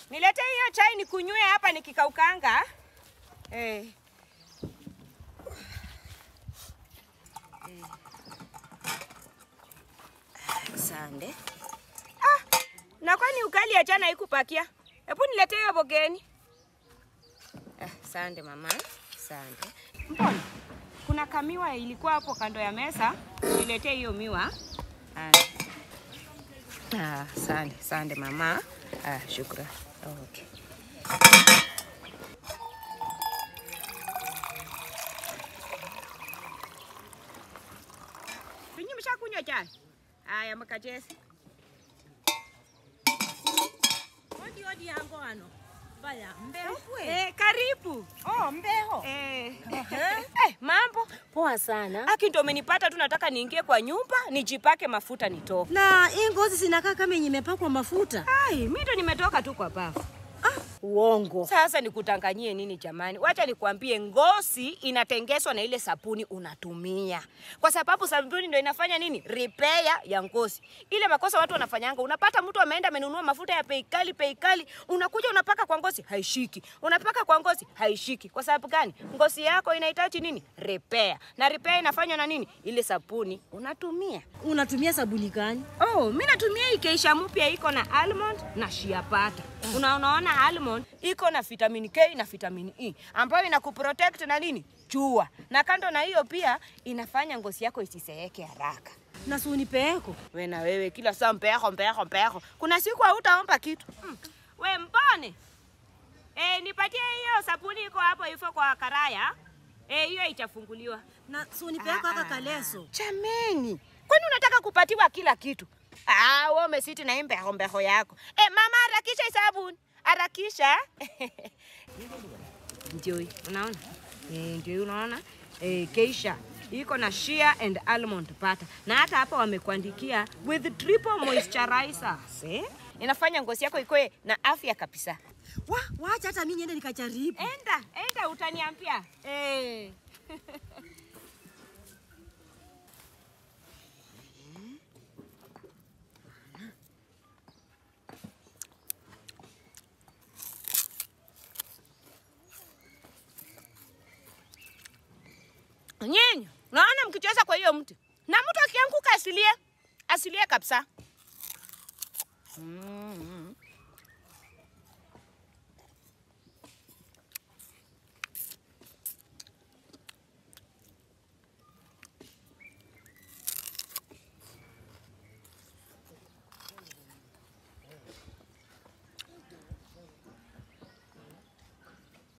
Niletee hiyo chai nikunywe hapa nikikaukanga. Eh. Sande. Ah, na kwani ukali ya jana haikupakia? Hebu niletee hiyo bogeni. Ah, sande mama. Sande. Mbona? Kuna kamiwa ilikuwa hapo kando ya meza. Niletee hiyo miwa. Ah. Ah, sande, sande mama. Ah, shukran. Okay. Ninyi mshakunywa chai? Haya, mkacheze. Odi odi yango ano. Baya, mbeho kwe. Eh, karibu. Oh, mbeho. Eh. Eh, mambo. Poa sana. Aki ndo umenipata tu nataka niingie kwa nyumba, nijipake mafuta nitoke. Na hii ngozi zinakaa kama yenye imepakwa mafuta. Ai, mimi ndo nimetoka tu kwa bafu. Uongo. Sasa nikutanganyie nini jamani? Wacha nikwambie, ngozi inatengezwa na ile sabuni unatumia, kwa sababu sabuni ndo inafanya nini, repair ya ngozi. Ile makosa watu wanafanyanga, unapata mtu ameenda amenunua mafuta ya bei kali, bei kali, unakuja unapaka kwa ngozi haishiki, unapaka kwa ngozi haishiki. Kwa sababu gani? Ngozi yako inahitaji nini, repair, na repair inafanywa na nini, ile sabuni unatumia. Unatumia sabuni gani? Oh, mi natumia hii Keisha mpya iko na almond na shea butter. Una unaona almond iko na vitamin K na vitamin E ambayo inakuprotect na nini? Jua. Na kando na hiyo pia inafanya ngozi yako isiseeke haraka. Na si unipeeko. We na wewe kila saa mpeho mpeho mpeho. Kuna siku hautaomba kitu. Mm. We mbone. Eh, nipatie hiyo sabuni iko hapo hivyo kwa karaya. Eh, hiyo itafunguliwa. Na si unipeeko haka kaleso. Chameni, kwani unataka kupatiwa kila kitu? Ah, wewe umesiti na hii mbeho mbeho yako. Eh, mama harakisha hii sabuni. Harakisha. Ndio hii, unaona? Eh, ndio hii unaona? Eh, Keisha iko na shea and almond butter. Na hata hapa wamekuandikia with triple moisturizers. Eh? Inafanya ngozi yako ikoe na afya kabisa. Wa, wacha hata mimi niende nikajaribu. Enda, enda utaniambia. Eh. Nyinyi, unaona mkicheza kwa hiyo mti na mtu akianguka asilie, asilie kabisa.